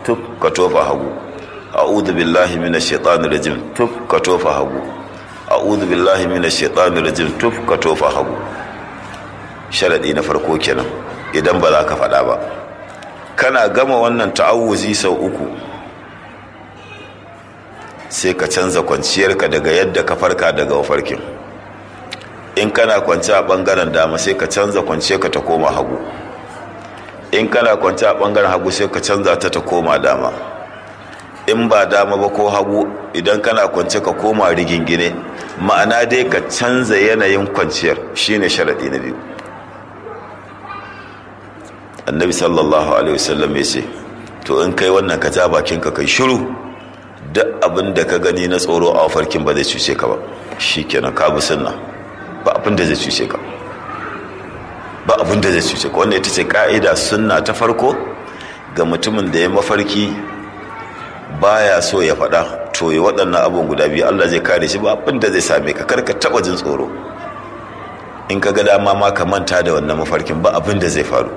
tuf ka tofa hagu a'udhu billahi minash shaitanir rajim tuf ka tofa hagu a'udhu billahi minash shaitanir rajim tuf ka tofa hagu sharadi na farko kenan idan ba za ka faɗa ba kana gama wannan ta'awuzi sau uku sai ka canza kwanciyarka daga yadda ka farka daga mafarkin in kana kwanci a bangaren dama sai ka canza kwanciyarka ta koma hagu in kana kwanci a bangaren hagu sai ka canza ta ta koma dama in ba dama ba ko hagu idan kana kwance ka koma rigingine ma'ana dai ka canza yanayin kwanciyar shine sharadi na biyu annabi sallallahu alaihi wasallam ya ce to in kai wannan ka ja bakinka kai shiru duk abin da ka gani na tsoro a farkin ba zai cuce ka ba shikenan ka bi sunna ba abin da zai cuce ka ba abin da zai cuce ka wanda ita ce ka'ida sunna ta farko ga mutumin da ya mafarki baya so ya faɗa to yi waɗannan abin guda biyu Allah zai kare shi ba abin da zai same ka karka taɓa jin tsoro in ka ga dama ma ka manta da wannan mafarkin ba abin da zai faru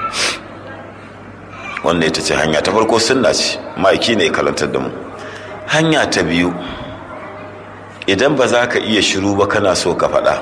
wanda ita ce hanya ta farko sunna ce ma'aiki ne kalantar da mu hanya ta biyu idan ba za ka iya shiru ba kana so ka faɗa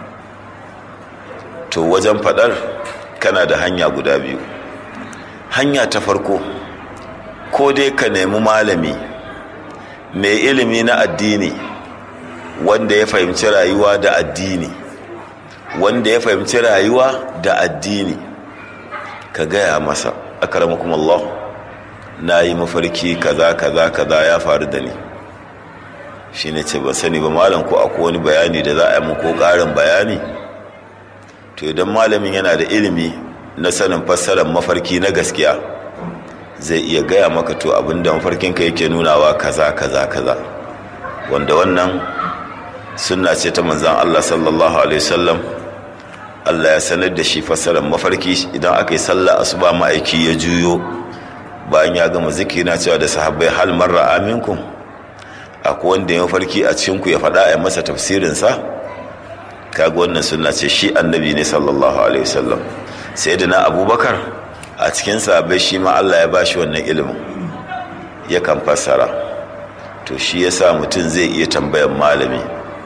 to wajen faɗar kana da hanya guda biyu hanya ta farko ko dai ka nemi malami mai ilimi na addini wanda ya fahimci rayuwa da addini wanda ya fahimci rayuwa da addini ka gaya masa akaramakum Allah na yi mafarki kaza kaza kaza ya faru da ni shi ne ce ba sani ba malam ko akwai wani bayani da za a yi mu ko ƙarin bayani to idan malamin yana da ilimi na sanin fassarar mafarki na gaskiya zai iya gaya maka to abinda mafarkinka yake nunawa kaza kaza kaza wanda wannan sunna ce ta manzan Allah sallallahu alaihi wasallam Allah ya sanar da shi fassarar mafarki idan aka yi sallah asuba ma'aiki ya juyo bayan ya gama zikiri na cewa da sahabbai hal marra aminkum akwai wanda ya mafarki a cikin ku ya faɗa a masa tafsirin sa kaga wannan sunna ce shi annabi ne sallallahu alaihi wasallam sayyidina abubakar a cikin sahabbai shi ma Allah ya bashi wannan ilimin yakan fassara to shi yasa mutum zai iya tambayan malami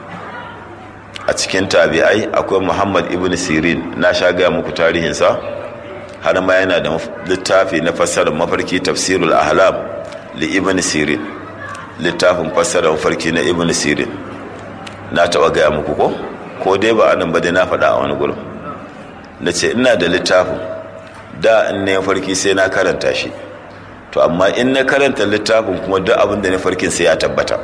a cikin tabi'ai akwai muhammad ibn sirin na sha gaya muku tarihinsa har ma yana da littafi na fassarar mafarki tafsirul ahlam li ibn sirin littafin fassarar mafarki na ibn sirin na taɓa gaya muku ko ko dai ba anan ba dai na faɗa a wani gurin na ce ina da littafin da in na farki sai na karanta shi to amma in na karanta littafin kuma duk abin da na farkin sai ya tabbata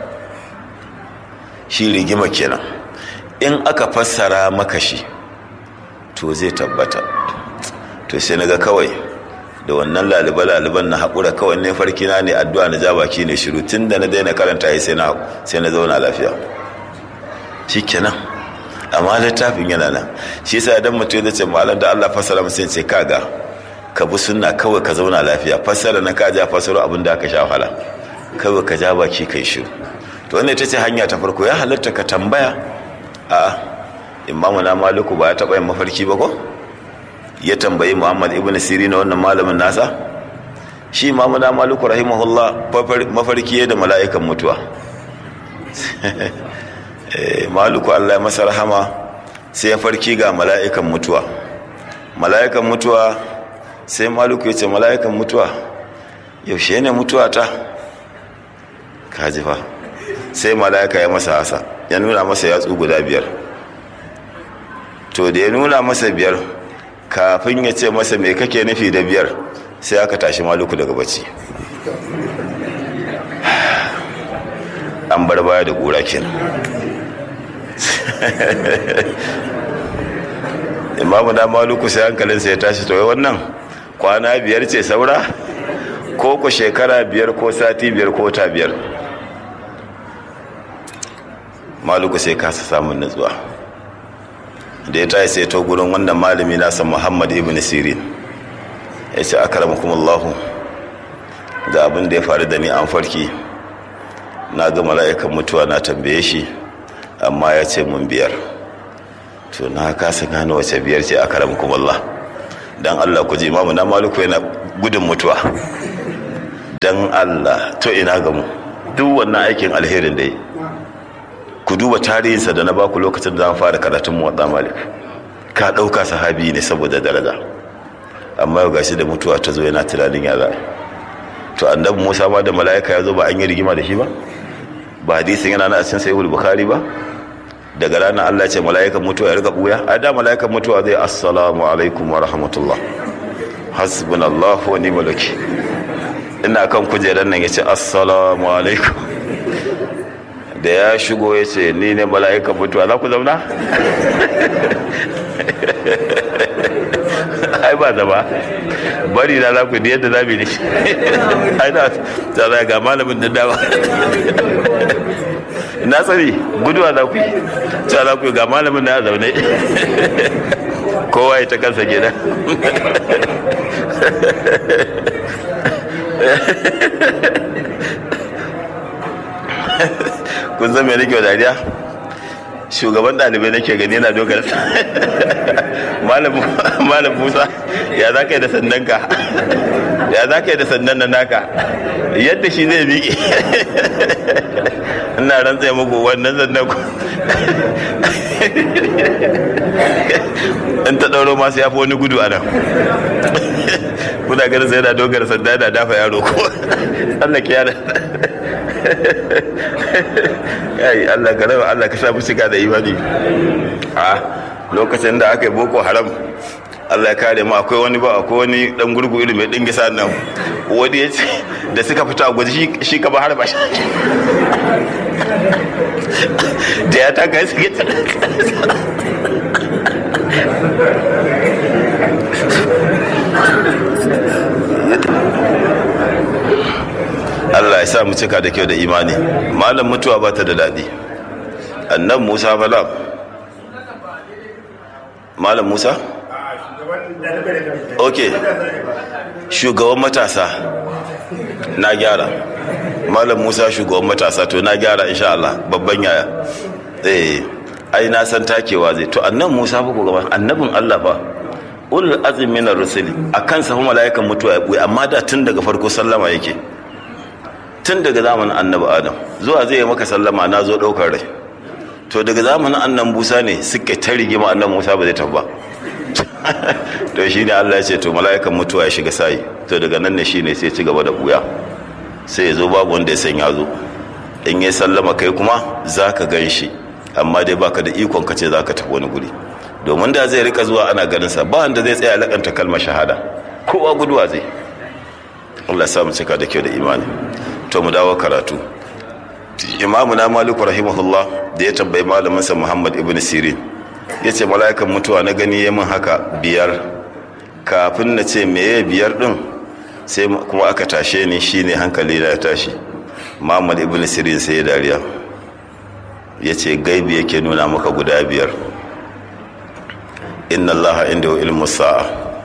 shi rigima kenan in aka fassara maka shi to zai tabbata to sai na ga kawai da wannan laliba-laliban na haƙura kawai ne farki na ne addu'a na ja baki ne shiru tun da na daina karanta yi sai na zauna lafiya shi kenan amma littafin yana nan shi yasa idan mutum ya ce malam da Allah fassara musu ce kaga ka bi sunna kawai ka zauna lafiya fassara na ka ja fassaro abin da aka sha wahala kawai ka ja baki kai shiru to wannan ita ce hanya ta farko ya halatta ka tambaya a imamu na maliku ba ya taɓa yin mafarki ba ko ya tambayi muhammad ibn sirina wannan malamin nasa shi imamu na maliku rahimahullah mafarki da mala'ikan mutuwa maliku allah ya masa rahama sai ya farki ga mala'ikan mutuwa mala'ikan mutuwa sai maliku ya ce mala'ikan mutuwa yaushe ne mutuwa ta kajifa sai mala'ika ya masa hasa ya nuna masa yatsu guda biyar to da ya nuna masa biyar kafin ya ce masa mai kake nufi da biyar sai aka tashi maluku daga bacci an bar baya da ƙura kenan imamu da maluku sai hankalinsa ya tashi to wannan kwana biyar ce saura ko ku shekara biyar ko sati biyar ko ta biyar maluku sai kasa samun nutsuwa da ya tayi sai to gurin wannan malami nasa muhammad ibn sirin ya ce akramakumullahu ga abin da ya faru da ni an farki na ga mala'ikan mutuwa na tambaye shi amma ya ce mun biyar to na kasa gano wace biyar ce akramakumullah dan Allah ku ji imamu na maluku yana gudun mutuwa dan Allah to ina ga mu duk wannan aikin alherin da yi ku duba tarihinsa da na baku lokacin da zan fara karatun muwadda malik ka ɗauka sahabi ne saboda daraja amma yau gashi da mutuwa ta zo yana tunanin ya za'a to annabi musa ma da mala'ika ya zo ba an yi rigima da shi ba ba hadisin yana na a cikin sahihul bukhari ba daga ranar Allah ce mala'ikan mutuwa ya riga buya a da mala'ikan mutuwa zai assalamu alaikum wa rahmatullah hasbunallahu wa ni'mal wakil ina kan kujerar nan yace assalamu alaikum da ya shigo ya ce ni ne mala'ikan mutuwa za ku zauna ai ba zama bari na za ku da yadda za mu yi ai da ta ga malamin da dawa na tsari guduwa za ku yi ta za ku yi ga malamin na zaune kowa ya ta kansa gida kun zama nake wa dariya shugaban ɗalibai nake gani yana dogar malam musa ya za ka yi da sandan ka ya za ka yi da sandan na naka yadda shi zai miƙe ina rantsa muku wannan sandan ku in ta ɗauro masu ya fi wani gudu a nan kuna ganin sai yana dogar sanda yana dafa yaro ko Allah ke yana ai Allah ka rawa Allah ka sa mu shiga da imani a lokacin da aka yi boko haram Allah ya kare mu akwai wani ba akwai wani dan gurgu irin mai dingisa nan wani ya ce da suka fita a gwaji shi ka ba har ba shi da ya taka su gita Allah ya sa mu cika da kyau da imani malam mutuwa ba ta da daɗi annan musa falam malam musa ok shugaban matasa na gyara malam musa shugaban matasa to na gyara insha Allah babban yaya eh ai na san takewa zai to annan musa fa ku gaban annabin Allah fa ulul azmi minar rusuli akan sa mala'ikan mutuwa ya buye amma da tun daga farko sallama yake tun daga zamanin annabi adam zuwa zai yi maka sallama na zo ɗaukar rai to daga zamanin annan musa ne suka ta rigima annan musa ba zai tabba to shi ne allah ya ce to mala'ikan mutuwa ya shiga sayi to daga nan ne shi ne sai ci gaba da buya sai ya zo babu wanda ya san ya zo in ya sallama kai kuma za ka gan shi amma dai baka da ikon ka ce za ka tafi wani guri domin da zai rika zuwa ana ganin sa ba wanda zai tsaya lakanta kalmar shahada kowa guduwa zai Allah ya samu cika da kyau da imani to mu dawo karatu imamu na maliku rahimahullah da ya tambayi malaminsa muhammad ibn sirin ya ce mala'ikan mutuwa na gani ya min haka biyar kafin na ce meye biyar din sai kuma aka tashe ni shine hankali na ya tashi muhammad ibn sirin sai ya dariya ya ce gaibi yake nuna maka guda biyar inna allaha inda ilmu sa'a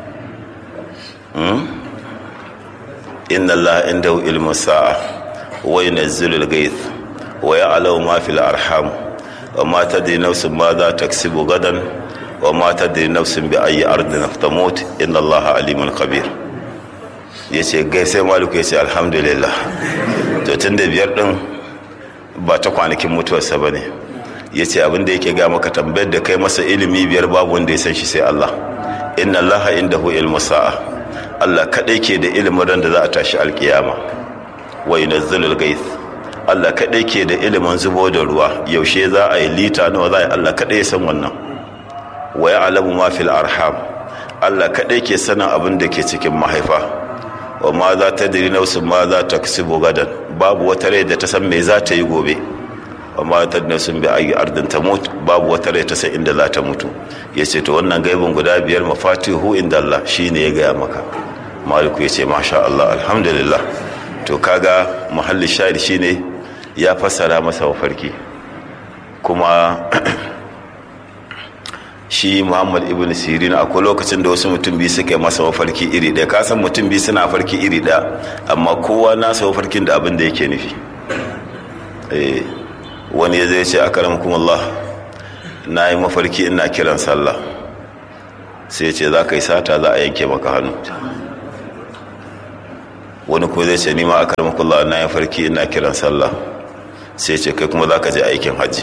inna allaha inda ilmu sa'a وينزل الغيث ويعلم ما في الأرحام وما تدري نفس ماذا تكسب غدا وما تدري نفس بأي أرض تموت إن الله عليم خبير yace gai sai maliku yace alhamdulillah to tun da biyar din ba ta kwanakin mutuwarsa ba ne ya ce abinda yake ga maka tambayar da kai masa ilimi biyar babu wanda ya san shi sai Allah inna allaha indahu ilmu sa'a Allah kadai ke da ilimin ran da za a tashi alkiyama wa yunazzilul gaith Allah kadai ke da ilimin zubo da ruwa yaushe za a yi lita nawa za a yi Allah kadai ya san wannan wa ya'lamu ma fil arham Allah kadai ke sanin abin da ke cikin mahaifa wa ma za ta diri nafsin ma za ta kasibu gadan babu wata rai da ta san me za ta yi gobe wa ma ta nafsin bi ayi ardin ta mutu babu wata rai ta san inda za ta mutu yace to wannan gaibin guda biyar mafatihu inda Allah shine ya gaya maka maliku yace masha Allah alhamdulillah to kaga muhalli shahid shine ya fassara masa mafarki kuma shi muhammad ibn sirin akwai lokacin da wasu mutum biyu suka yi masa mafarki iri ɗaya kasan mutum biyu suna farki iri ɗaya amma kowa nasa mafarkin da abin da yake nufi wani ya zai ce a karam kuma Allah na yi mafarki ina kiran sallah sai ce za ka yi sata za a yanke maka hannu wani ko zai ce ni ma akar makullah na ya farki ina kiran sallah sai ce kai kuma za ka je aikin hajji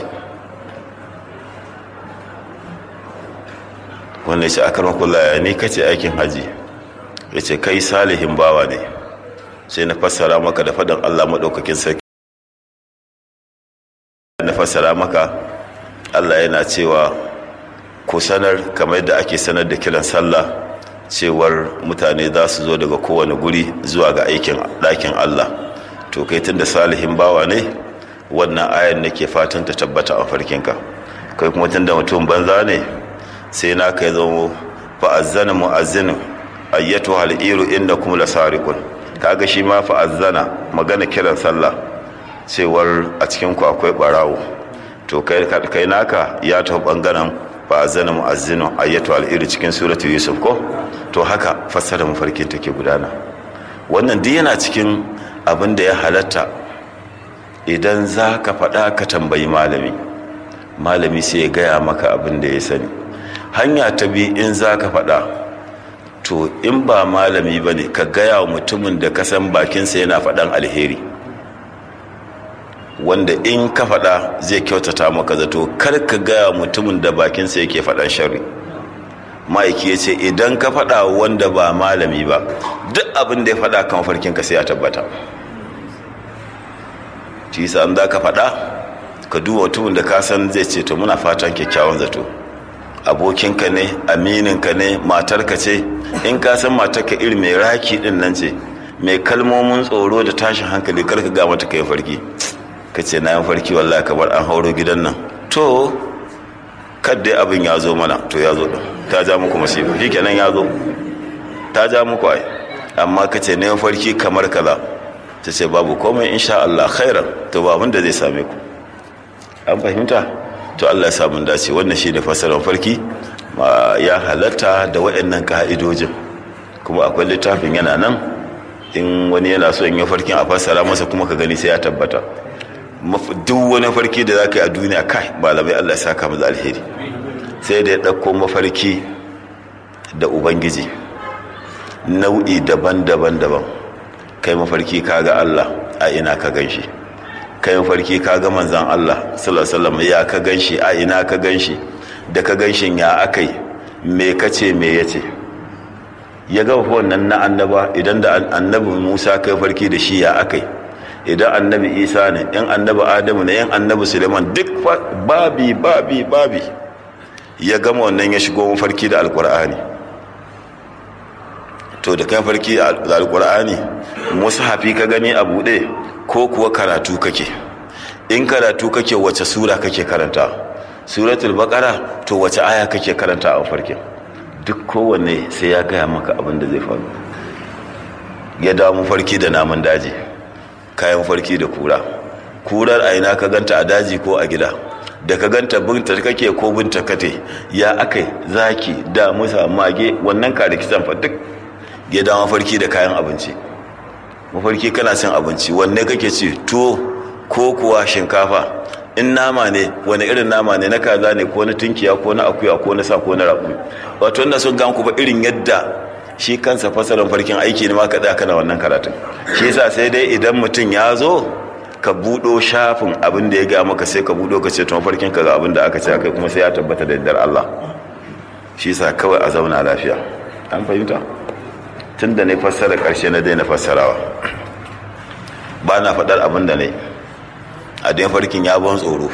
wanda ya ce akar makullah ya ni kace aikin hajji ya ce kai salihin bawa ne sai na fassara maka da faɗin allah maɗaukakin sarki na fassara maka allah yana cewa ku sanar kamar yadda ake sanar da kiran sallah cewar mutane za su zo daga kowane guri zuwa ga aikin ɗakin allah to kai tun da salihin bawa ne wannan ayan nake fatan ta tabbata a farkinka kai kuma tun da mutum banza ne sai na kai zama fa'azzana mu'azzinu ayyatu hal'iru inda kuma la sarikun kaga shi ma fa'azzana magana kiran sallah cewar a cikin ku akwai barawo to kai kai naka ya tafi bangaren fa'azzana mu'azzinu ayyatu hal'iru cikin suratu yusuf ko to haka fassara mafarkin take gudana wannan duk yana cikin abin da ya halatta idan za ka faɗa ka tambayi malami malami sai ya gaya maka abin da ya sani hanya ta bi in za ka faɗa to in ba malami ba ne ka gaya wa mutumin da ka san bakinsa yana faɗan alheri wanda in ka faɗa zai kyautata maka zato kar ka gaya mutumin da bakinsa yake faɗan shari ma'aiki ya ce idan ka faɗa wanda ba malami ba duk abin da ya faɗa kan farkinka sai ya tabbata shi sa an za ka faɗa ka duba mutumin da ka san zai ce to muna fatan kyakkyawan zato abokinka ne amininka ne matarka ce in ka san matarka iri mai raki din nan ce mai kalmomin tsoro da tashin hankali karka ga mata kai farki ka ce na yin farki wallahi kamar an hauro gidan nan to kadda abin ya zo mana to ya zo ta ja muku masifa shi kenan ya zo ta ja muku ai amma ka ce na yin farki kamar kaza ta ce babu komai insha Allah khairan to ba abin da zai same ku an fahimta to Allah ya samu dace wannan shi da fasaran farki ya halatta da waɗannan ka'idojin kuma akwai littafin yana nan in wani yana so in yi farkin a fassara masa kuma ka gani sai ya tabbata duk wani farki da za ka yi a duniya kai malamai Allah ya saka mu da alheri sai da ya ɗauko mafarki da ubangiji nau'i daban-daban daban kai mafarki ka ga Allah a ina ka gan shi kai mafarki ka ga manzan Allah sallallahu ya ka gan shi a ina ka gan shi da ka gan shi ya akai me kace me yace ya ga wannan na annaba idan da annabi Musa kai farki da shi ya akai idan annabi Isa ne in annabi Adamu ne in annabi Suleiman duk babi babi babi ya gama wannan ya shigo mafarki da alkur'ani to da kai farki da alkur'ani mushafi ka gani a buɗe ko kuwa karatu kake in karatu kake wace sura kake karanta suratul baqara to wace aya kake karanta a farkin duk kowanne sai ya gaya maka abin da zai faru ya dawo farki da namun daji kayan farki da kura kurar aina ka ganta a daji ko a gida da ka ganta binta kake ko binta kate ya akai zaki da musa mage wannan ka rikitan fa duk ya dawo farki da kayan abinci mafarki kana cin abinci wanne kake ci tuwo ko kuwa shinkafa in nama ne wani irin nama ne na kaza ne ko na tunkiya ko na akuya ko na sa ko na raƙumi wato wannan sun gan ku ba irin yadda shi kansa fasalin farkin aiki ne ma ka tsaya kana wannan karatun shi yasa sai dai idan mutum ya zo ka buɗo shafin abin da ya ga maka sai ka buɗo ka ce to mafarkin ka ga abin da aka ce kai kuma sai ya tabbata da yardar Allah shi yasa kawai a zauna lafiya an fahimta tun da ne fassara ƙarshe na daina fassarawa ba na faɗar abin da ne a dain farkin ya ban tsoro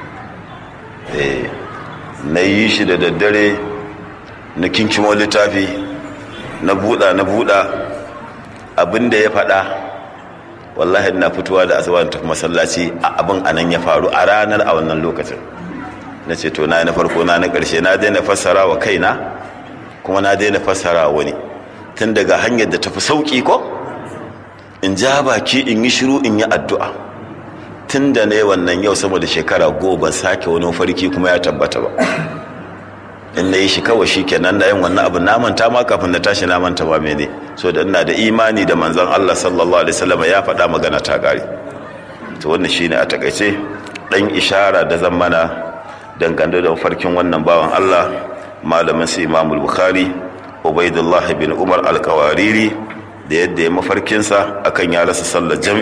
na yi shi da daddare na kinkimo littafi na buɗa na buɗa abin da ya faɗa wallahi na fitowa da asuba tafi masallaci a abin anan ya faru a ranar a wannan lokacin na ce to na na farko na na ƙarshe na daina fassara wa kaina kuma na daina fassara wani tun daga hanyar da tafi sauƙi ko in ja baki in yi shiru in yi addu'a tun da ne wannan yau sama da shekara goma sake wani farki kuma ya tabbata ba in na yi shi kawai shi kenan da yin wannan abu na manta ma kafin na tashi na manta ba mene so da ina da imani da manzon Allah sallallahu alaihi wasallam ya faɗa magana ta gari to wannan shine a takaice dan ishara da zan mana dangane da farkin wannan bawan Allah malamin su Imam Bukhari Ubaidullah bin Umar al-Qawariri da yadda ya mafarkinsa akan ya rasa sallar jam'i